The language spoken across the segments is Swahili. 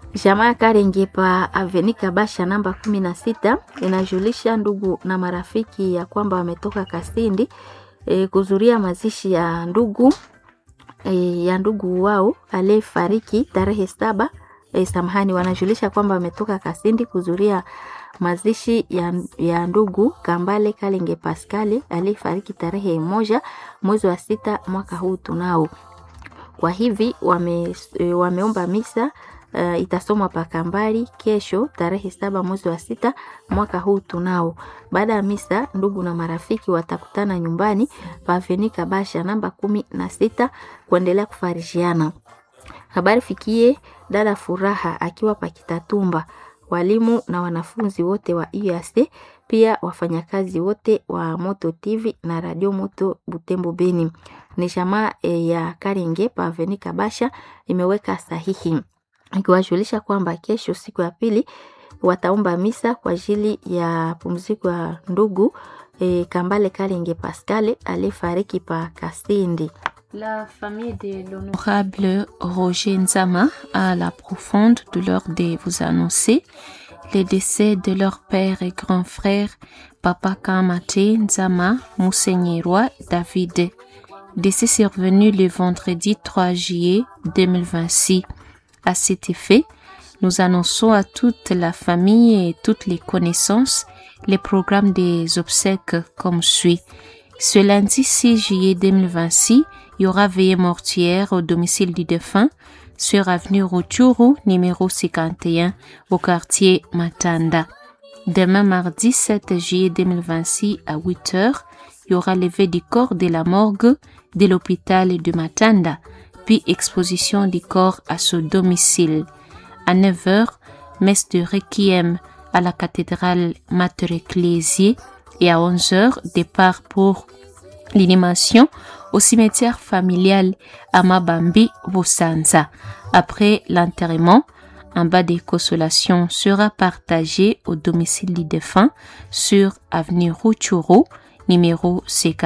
Jamaa Karenge pa Aveni Kabasha namba kumi na sita inajulisha ndugu na marafiki ya kwamba wametoka Kasindi e, kuzuria mazishi ya ndugu e, ya ndugu wao aliyefariki tarehe saba e, samahani, wanajulisha kwamba wametoka Kasindi kuzuria mazishi ya, ya ndugu Kambale Kalenge Pascali aliyefariki tarehe moja mwezi wa sita mwaka huu tunao. Kwa hivi wame, e, wameomba misa uh, itasomwa pa Kambali kesho tarehe saba mwezi wa sita mwaka huu tunao. Baada ya misa, ndugu na marafiki watakutana nyumbani pa Aveni Kabasha namba kumi na sita kuendelea kufarishiana. Habari fikie dada Furaha akiwa pa Kitatumba, walimu na wanafunzi wote wa UAC, pia wafanyakazi wote wa Moto TV na Radio Moto Butembo Beni. Ni jamaa e, ya Karenge pa Aveni Kabasha imeweka sahihi ikiwajulisha kwamba kesho siku ya pili wataomba misa kwa ajili ya pumziko ya ndugu e, Kambale Kalenge Pascal aliyefariki pa Kasindi. La famille de l'honorable Roger Nzama a la profonde douleur de vous annoncer le décès de leur père et grand frère, Papa Kamate Nzama Mousseigneroy David. Décès survenu le vendredi 3 juillet 2026. À cet effet, nous annonçons à toute la famille et toutes les connaissances les programmes des obsèques comme suit. Ce lundi 6 juillet 2026, il y aura veillée mortuaire au domicile du défunt sur avenue Rutshuru, numéro 51, au quartier Matanda. Demain mardi 7 juillet 2026 à 8 heures, il y aura levé du corps de la morgue de l'hôpital de Matanda, puis exposition du corps à son domicile. À 9 heures, messe de requiem à la cathédrale Mater Ecclesiae et à 11 heures, départ pour l'inhumation au cimetière familial à Mabambi, Bosanza. Après l'enterrement, un bas de consolation sera partagé au domicile du défunt sur avenue Ruchuru, numéro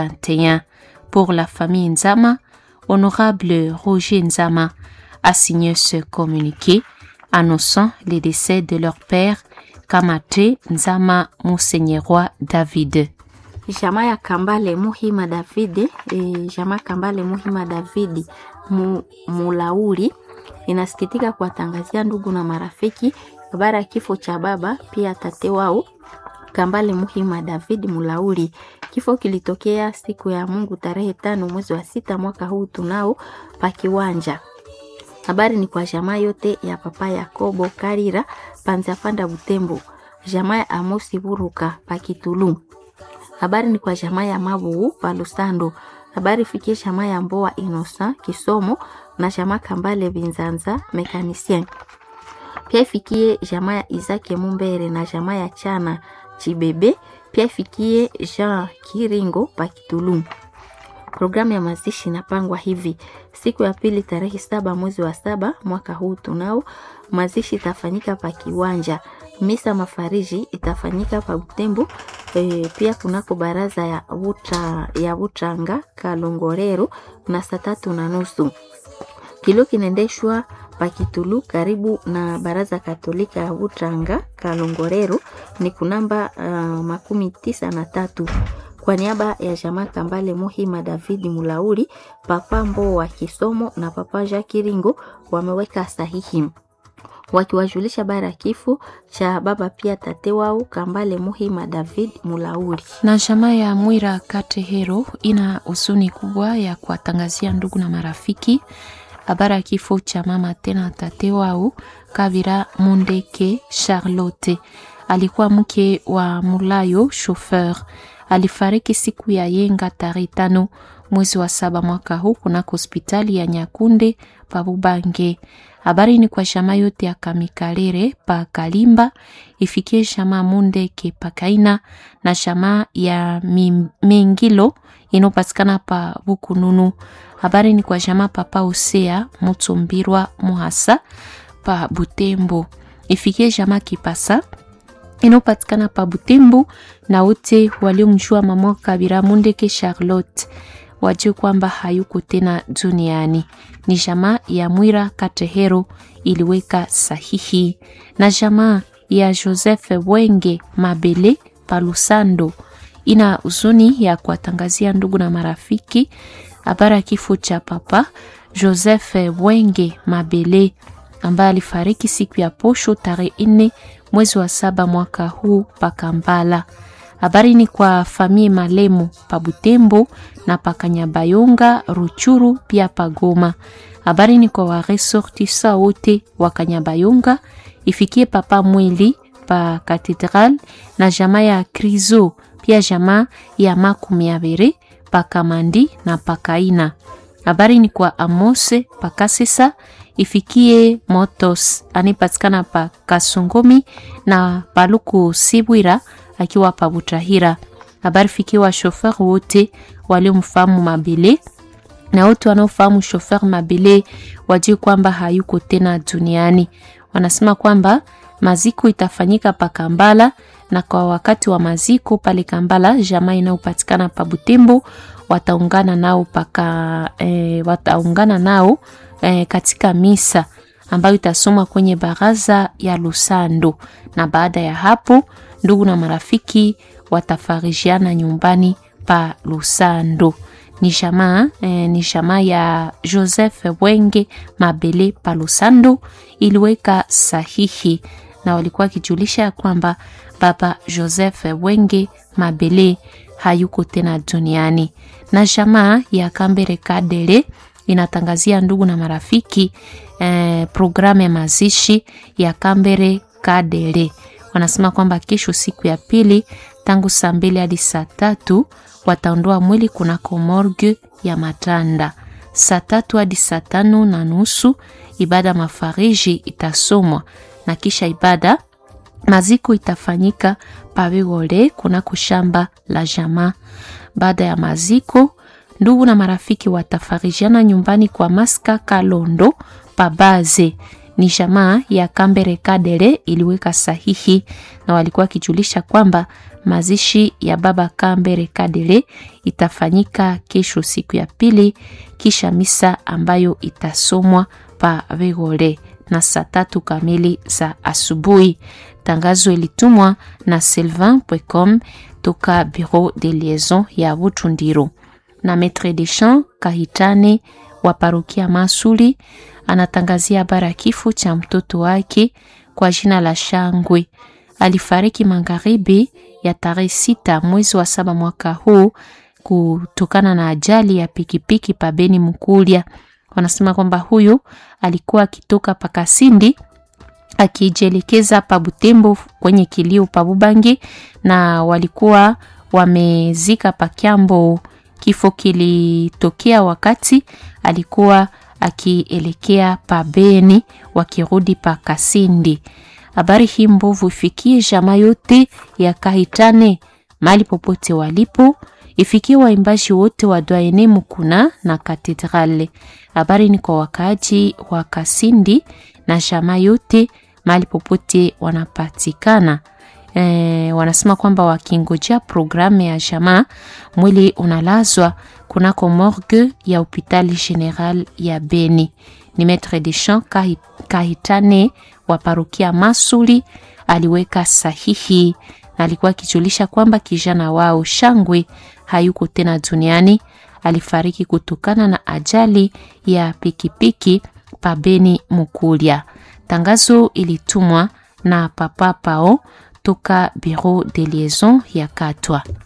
51. Pour la famille Nzama, honorable Roger Nzama a signé ce communiqué annonçant le décès de leur père Kamate Nzama Mousseigneroy David. Jamaa ya Kambale Muhima Davidi e, jamaa Kambale Muhima Davidi mu, Mulauri inasikitika kuwatangazia ndugu na marafiki habari ya kifo cha baba pia tate wao Kambale Muhima David Mulauri. Kifo kilitokea siku ya Mungu tarehe tano mwezi wa sita mwaka huu tunao pa kiwanja. Habari ni kwa jamaa yote ya papa Yakobo Karira Panza Panda Butembo, jamaa ya Amosi Buruka pa Kitulu. Habari ni kwa jamaa ya Mabu pa Lusando. Habari fikie jamaa ya Mboa Inosa Kisomo na jamaa Kambale Binzanza Mekanisien. Pia ifikie jamaa ya Izake Mumbere na jamaa ya Chana Chibebe. Pia ifikie Jean Kiringo pa Kitulu. Programu ya mazishi inapangwa hivi: siku ya pili tarehe saba mwezi wa saba mwaka huu tunao mazishi itafanyika pa kiwanja. Misa mafariji itafanyika pa Butembo. E, pia kunako baraza ya buta, ya Butanga Kalongorero na saa tatu na nusu. Kilo kinaendeshwa pa Kitulu karibu na baraza Katolika ya Butanga Kalongorero ni kunamba uh, makumi tisa na tatu kwa niaba ya jamaa Kambale Muhima Davidi Mulauri, papa Mbo wa Kisomo na papa Jacques Ringo wameweka sahihi wakiwajulisha bara ya kifo cha baba pia tate wao Kambale Muhima David Mulauri. Na jamaa ya Mwira Katehero ina huzuni kubwa ya kuwatangazia ndugu na marafiki habari ya kifo cha mama tena tate wao Kavira Mundeke Charlotte, alikuwa mke wa Mulayo chauffeur alifariki siku ya yenga tarehe tano mwezi wa saba mwaka huu kunako hospitali ya Nyakunde pa Bubange. Habari ni kwa shama yote ya Kamikalere pa Kalimba, ifikie shama Mundeke pa Kaina na shama ya Mengilo inopatikana pa Bukununu. Habari ni kwa shama papa Osea Mutsumbirwa Muhasa pa Butembo, ifikie shama Kipasa inayopatikana pa Butembo na wote waliomjua mama Kabira Mundeke Charlotte wajue kwamba hayuko tena duniani. Ni jamaa ya Mwira Katehero iliweka sahihi na jamaa ya Joseph Wenge Mabele Palusando ina huzuni ya kuwatangazia ndugu na marafiki habari ya kifo cha papa Joseph Wenge Mabele ambaye alifariki siku ya posho tarehe nne mwezi wa saba mwaka huu Pakambala. Habari ni kwa famie Malemo pa Butembo na Pakanyabayonga Ruchuru pia Pagoma. Habari ni kwa waresortisa wote wa Kanyabayonga ifikie papa mwili pa Katedral na jamaa ya Krizo pia jamaa ya makumi abiri pa Kamandi na Pakaina. Habari ni kwa Amose Pakasesa ifikie Motos anipatikana pa Kasongomi na Paluku Sibwira akiwa pa Butahira. Habari fikiwa shofer wote waliomfahamu Mabele na wote wanaofahamu shofer Mabele wajue kwamba hayuko tena duniani. Wanasema kwamba maziko itafanyika pa Kambala na kwa wakati wa maziko pale Kambala, jamaa inayopatikana pa Butembo wataungana nao paka e, wataungana nao e, katika misa ambayo itasomwa kwenye baraza ya Lusando, na baada ya hapo ndugu na marafiki watafarijiana nyumbani pa Lusando. Ni jamaa e, ni jamaa ya Joseph Wenge Mabele pa Lusando iliweka sahihi na walikuwa wakijulisha kwamba baba Joseph Wenge Mabele hayuko tena duniani. Na jamaa ya Kambere Kadere inatangazia ndugu na marafiki eh, programu ya mazishi ya Kambere Kadere. Wanasema kwamba kesho siku ya pili tangu saa mbili hadi saa tatu wataondoa mwili kunako morgue ya Matanda. Saa tatu hadi saa tano na nusu ibada mafariji itasomwa na kisha ibada maziko itafanyika pawegole kunako shamba la jamaa. Baada ya maziko, ndugu na marafiki watafarijiana nyumbani kwa Maska Kalondo Pabaze. Ni jamaa ya Kambere Kadere iliweka sahihi na walikuwa wakijulisha kwamba mazishi ya baba Kambere Kadere itafanyika kesho siku ya pili, kisha misa ambayo itasomwa pa Vegole na saa tatu kamili za asubuhi. Tangazo ilitumwa na sylvain.com toka bureau de liaison ya Butundiro. Na maitre de chant Kahitane wa parokia Masuli anatangazia habari ya kifo cha mtoto wake kwa jina la Shangwe. Alifariki magharibi ya tarehe sita mwezi wa saba mwaka huu kutokana na ajali ya pikipiki pabeni Mkulia. Wanasema kwamba huyu alikuwa akitoka Pakasindi akijielekeza pa Butembo kwenye kilio pa Bubangi, na walikuwa wamezika pa Kyambo. Kifo kilitokea wakati alikuwa akielekea pa Beni wakirudi pa Kasindi. Habari hii mbovu ifikie jamaa yote ya Kahitane mali popote walipo, ifikie waimbaji wote wa Dwaene Mukuna na Katedrale. Habari ni kwa wakaaji wa Kasindi na jamaa yote mahali popote wanapatikana. E, wanasema kwamba wakingojea programu ya jamaa, mwili unalazwa kunako morgue ya hospitali general ya Beni. Ni maitre de chant Kahitane wa parokia Masuli aliweka sahihi na alikuwa akijulisha kwamba kijana wao Shangwe hayuko tena duniani, alifariki kutokana na ajali ya pikipiki pabeni Mukulia. Tangazo ilitumwa na papa Pao toka bureau de liaison ya Katwa.